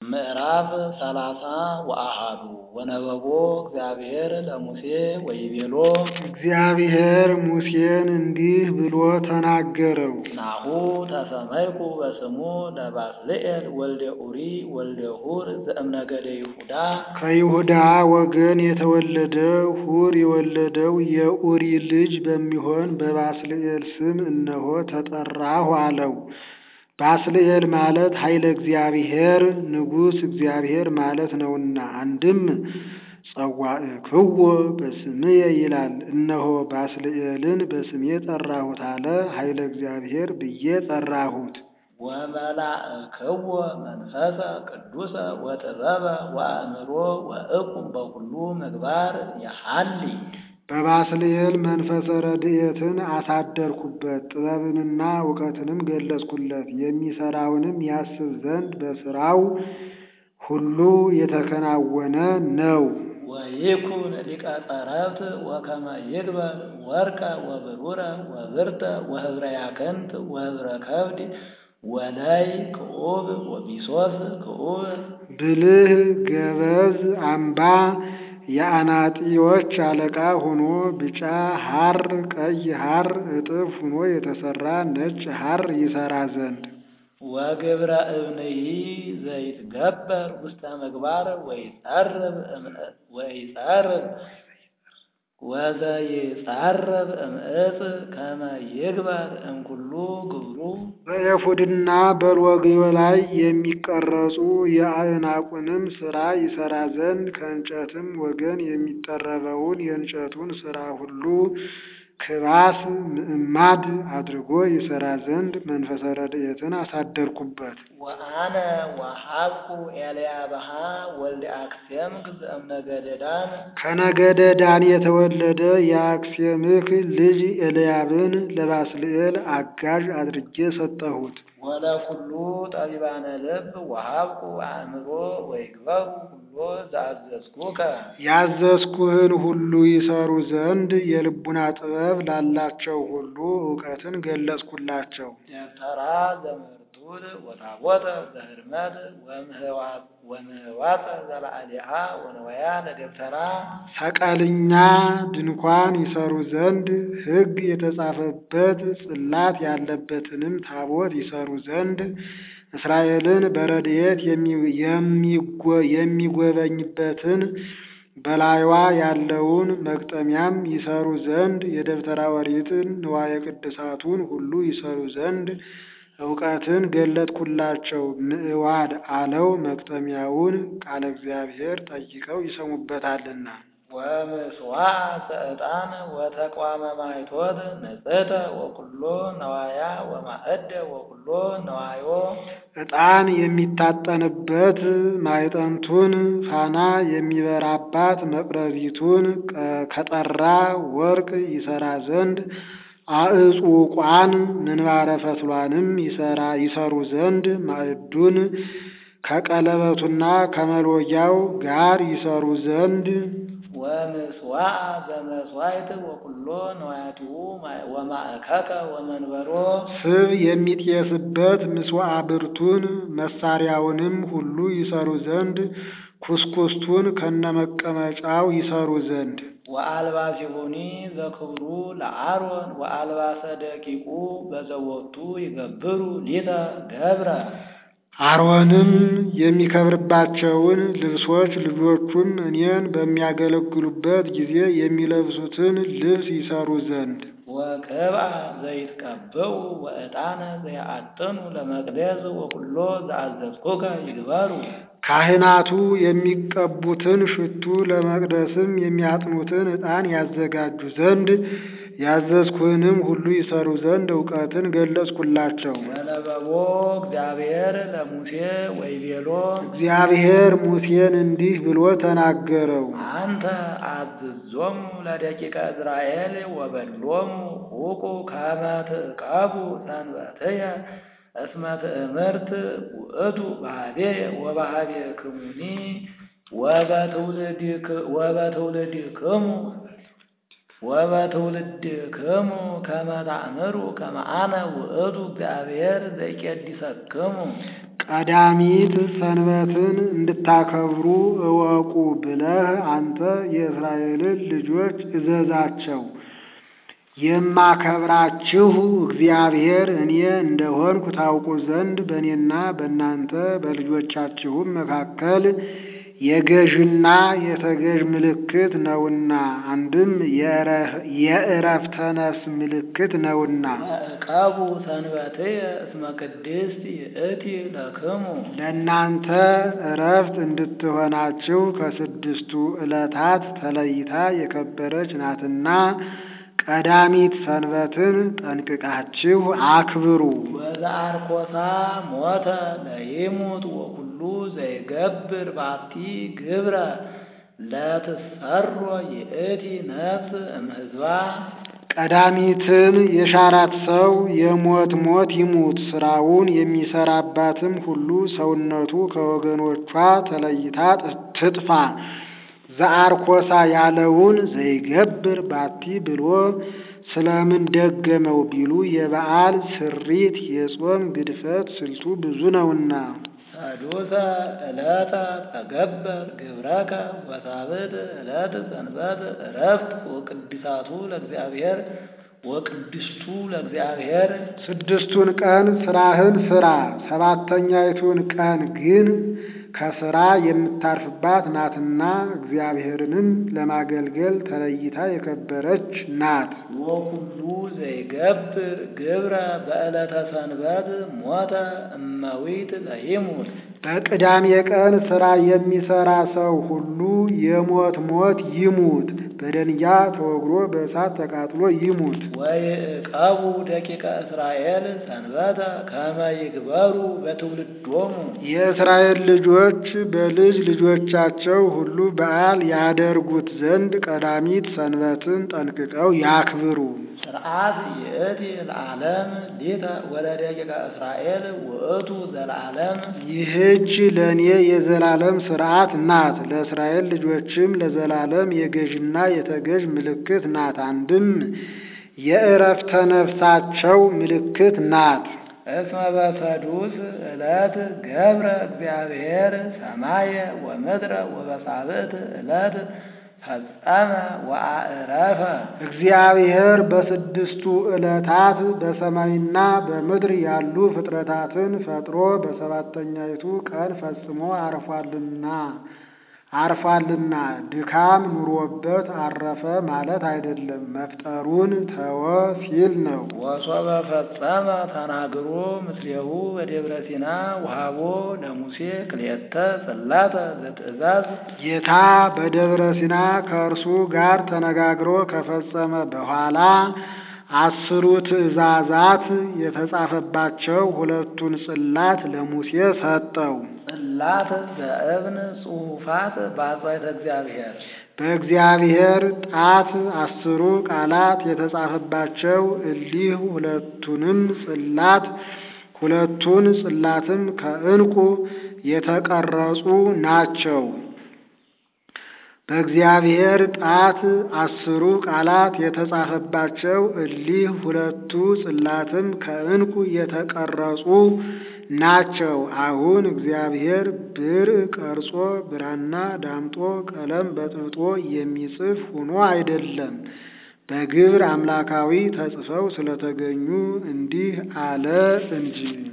ምዕራፍ ሰላሳ ወአሐዱ ወነበቦ እግዚአብሔር ለሙሴ ወይቤሎ እግዚአብሔር ሙሴን እንዲህ ብሎ ተናገረው። ናሁ ተሰመይኩ በስሙ ለባስልኤል ወልደ ኡሪ ወልደ ሁር ዘእምነገደ ይሁዳ ከይሁዳ ወገን የተወለደ ሁር የወለደው የኡሪ ልጅ በሚሆን በባስልኤል ስም እነሆ ተጠራሁ አለው። ባስልኤል ማለት ኃይለ እግዚአብሔር ንጉሥ እግዚአብሔር ማለት ነውና፣ አንድም ጸዋዕክዎ በስምየ ይላል። እነሆ ባስልኤልን በስሜ ጠራሁት አለ። ኃይለ እግዚአብሔር ብዬ ጠራሁት። ወመላእክዎ መንፈሰ ቅዱሰ ወጥበበ ወአእምሮ ወእቁም በኩሉ ምግባር የሐሊ በባስልኤል መንፈሰ ረድኤትን አሳደርኩበት፣ ጥበብንና እውቀትንም ገለጽኩለት። የሚሰራውንም ያስብ ዘንድ በስራው ሁሉ የተከናወነ ነው። ወይኩን ሊቀ ጸረብት ወከመ ይግበር ወርቀ ወብሩረ ወብርተ ወህብረ ያክንት ወህብረ ከብድ ወላይ ክዑብ ወቢሶስ ክዑብ ብልህ ገበዝ አምባ የአናጢዎች አለቃ ሆኖ ቢጫ ሐር ቀይ ሐር እጥፍ ሆኖ የተሰራ ነጭ ሐር ይሰራ ዘንድ ወግብረ እብንሂ ዘይትገበር ውስተ ምግባር ወይጸርብ ወይጸርብ ወዘይጸርብ እምዕፅ ከመ ይግበር እምኩሉ ግብሩ በኤፉድና በሎግዮ ላይ የሚቀረጹ የአዕናቁንም ሥራ ይሠራ ዘንድ ከእንጨትም ወገን የሚጠረበውን የእንጨቱን ሥራ ሁሉ ክባስ ምዕማድ አድርጎ ይሠራ ዘንድ መንፈሰ ረድኤትን አሳደርኩበት። ወአነ ወሀብኩ ኤልያብሃ ወልደ አክሴምክ ዘእምነገደ ዳን ከነገደ ዳን የተወለደ የአክሴምክ ልጅ ኤልያብን ለባስልኤል አጋዥ አድርጌ ሰጠሁት። ወለኩሉ ጠቢባነ ልብ ወሀብኩ አእምሮ ወይግበሩ ሁሎ ዘአዘዝኩከ ያዘዝኩህን ሁሉ ይሰሩ ዘንድ የልቡና ጥበብ ላላቸው ሁሉ እውቀትን ገለጽኩላቸው። ደብተራ ዘመርቱል ወታቦተ ዘህርመት ወምህዋፀ ዘላዕሌሃ ወነወያ ለደብተራ ሰቀልኛ ድንኳን ይሰሩ ዘንድ ሕግ የተጻፈበት ጽላት ያለበትንም ታቦት ይሰሩ ዘንድ እስራኤልን በረድኤት የሚጎበኝበትን በላይዋ ያለውን መግጠሚያም ይሰሩ ዘንድ የደብተራ ኦሪትን ንዋየ ቅድሳቱን ሁሉ ይሰሩ ዘንድ እውቀትን ገለጥኩላቸው። ምዕዋድ አለው መግጠሚያውን ቃለ እግዚአብሔር ጠይቀው ይሰሙበታልና። ወምስዋዕ ሰዕጣን ወተቋመ ማይቶት ንጽሕተ ወኩሎ ነዋያ ወማዕደ ወኩሎ ነዋዮ ዕጣን የሚታጠንበት ማይጠንቱን ፋና የሚበራባት መቅረዚቱን ከጠራ ወርቅ ይሰራ ዘንድ አዕጹቋን ምንባረ ፈትሏንም ይሰሩ ዘንድ ማዕዱን ከቀለበቱና ከመሎጊያው ጋር ይሰሩ ዘንድ ወምስዋዕ ዘመስዋዕት ወኩሎ ነዋያቲሁ ወማእከከ ወመንበሮ ስብ የሚጤስበት ምስዋዕ ብርቱን መሳሪያውንም ሁሉ ይሰሩ ዘንድ ኩስኩስቱን ከነመቀመጫው ይሰሩ ዘንድ ወአልባሲሁኒ ዘክብሩ ለአሮን ወአልባሰ ደቂቁ በዘወቱ ይገብሩ ሊተ ገብረ አሮንም የሚከብርባቸውን ልብሶች ልጆቹም እኔን በሚያገለግሉበት ጊዜ የሚለብሱትን ልብስ ይሰሩ ዘንድ ወቅብአ ዘይትቀብኡ ወዕጣነ ዘይአጥኑ ለመቅደስ ወኩሎ ዘአዘዝኩከ ይግበሩ ካህናቱ የሚቀቡትን ሽቱ ለመቅደስም የሚያጥኑትን ዕጣን ያዘጋጁ ዘንድ ያዘዝኩህንም ሁሉ ይሰሩ ዘንድ እውቀትን ገለጽኩላቸው። ወነበቦ እግዚአብሔር ለሙሴ ወይቤሎ እግዚአብሔር ሙሴን እንዲህ ብሎ ተናገረው። አንተ አዝዞሙ ለደቂቀ እስራኤል ወበሎሙ ሁቁ ከመ ትዕቀቡ ሰንበትየ እስመ ትእምርት ውእቱ ባህቤየ ወባህቤክሙኒ ወበትውልድክሙ ወበትውልድክሙ ከመ ታእምሩ ከመ አነ ውእቱ እግዚአብሔር ዘይቄድሰክሙ ቀዳሚት ሰንበትን እንድታከብሩ እወቁ ብለህ አንተ የእስራኤልን ልጆች እዘዛቸው። የማከብራችሁ እግዚአብሔር እኔ እንደሆንኩ ታውቁ ዘንድ በእኔና በእናንተ በልጆቻችሁም መካከል የገዥና የተገዥ ምልክት ነውና፣ አንድም የዕረፍተ ነፍስ ምልክት ነውና። ዕቀቡ ሰንበትየ እስመ ቅድስት ይእቲ ለክሙ ለእናንተ ዕረፍት እንድትሆናችሁ ከስድስቱ ዕለታት ተለይታ የከበረች ናትና ቀዳሚት ሰንበትን ጠንቅቃችሁ አክብሩ። ወዘአርኮሳ ሞተ ለይሙት ወኩሉ ዘይገብር ባቲ ግብረ ለትሰሮ ይእቲ ነፍስ እምሕዝባ ቀዳሚትን የሻራት ሰው የሞት ሞት ይሙት፣ ስራውን የሚሰራባትም ሁሉ ሰውነቱ ከወገኖቿ ተለይታ ትጥፋ። ዘአርኮሳ ያለውን ዘይገብር ባቲ ብሎ ስለምን ደገመው ቢሉ የበዓል ስሪት የጾም ግድፈት ስልቱ ብዙ ነውና። ሰዱሰ ዕለተ ተገበር ግብረከ ወሳብዕት ዕለት ሰንበት ዕረፍት ወቅድሳቱ ለእግዚአብሔር ወቅድስቱ ለእግዚአብሔር ስድስቱን ቀን ስራህን ስራ፣ ሰባተኛይቱን ቀን ግን ከስራ የምታርፍባት ናትና እግዚአብሔርንም ለማገልገል ተለይታ የከበረች ናት። ወኩሉ ዘይገብር ግብረ በዕለተ ሰንበት ሞተ እመዊት ለይሙት በቅዳሜ ቀን ስራ የሚሰራ ሰው ሁሉ የሞት ሞት ይሙት፣ በደንጊያ ተወግሮ በእሳት ተቃጥሎ ይሙት። ወይዕቀቡ ደቂቀ እስራኤል ሰንበተ ከመ ይግበሩ በትውልዶሙ የእስራኤል ልጆች በልጅ ልጆቻቸው ሁሉ በዓል ያደርጉት ዘንድ ቀዳሚት ሰንበትን ጠንቅቀው ያክብሩ። ስርዓት ይእቲ ለዓለም ሊተ ወለደቂቀ እስራኤል ውእቱ ዘለዓለም ይህች ለእኔ የዘላለም ስርዓት ናት፣ ለእስራኤል ልጆችም ለዘላለም የገዥና የተገዥ ምልክት ናት። አንድም የዕረፍተ ነፍሳቸው ምልክት ናት። እስመ በሰዱስ ዕለት ገብረ እግዚአብሔር ሰማየ ወምድረ ወበሳብዕት ዕለት ፈጸመ ወአዕረፈ እግዚአብሔር በስድስቱ ዕለታት በሰማይና በምድር ያሉ ፍጥረታትን ፈጥሮ በሰባተኛይቱ ቀን ፈጽሞ አርፏልና አርፏልና ድካም ኑሮበት አረፈ ማለት አይደለም። መፍጠሩን ተወ ሲል ነው። ወሶበ ፈጸመ ተናግሮ ምስሌሁ በደብረ ሲና ውሃቦ ለሙሴ ክልኤተ ጽላተ ዘትእዛዝ ጌታ በደብረ ሲና ከእርሱ ጋር ተነጋግሮ ከፈጸመ በኋላ አስሩ ትእዛዛት የተጻፈባቸው ሁለቱን ጽላት ለሙሴ ሰጠው። ጽላት ዘእብን ጽሑፋት በአጽዋዕተ እግዚአብሔር በእግዚአብሔር ጣት አስሩ ቃላት የተጻፈባቸው እሊህ ሁለቱንም ጽላት ሁለቱን ጽላትም ከዕንቁ የተቀረጹ ናቸው። በእግዚአብሔር ጣት አስሩ ቃላት የተጻፈባቸው እሊህ ሁለቱ ጽላትም ከዕንቁ የተቀረጹ ናቸው። አሁን እግዚአብሔር ብርዕ ቀርጾ ብራና ዳምጦ ቀለም በጥብጦ የሚጽፍ ሆኖ አይደለም፣ በግብር አምላካዊ ተጽፈው ስለተገኙ እንዲህ አለ እንጂ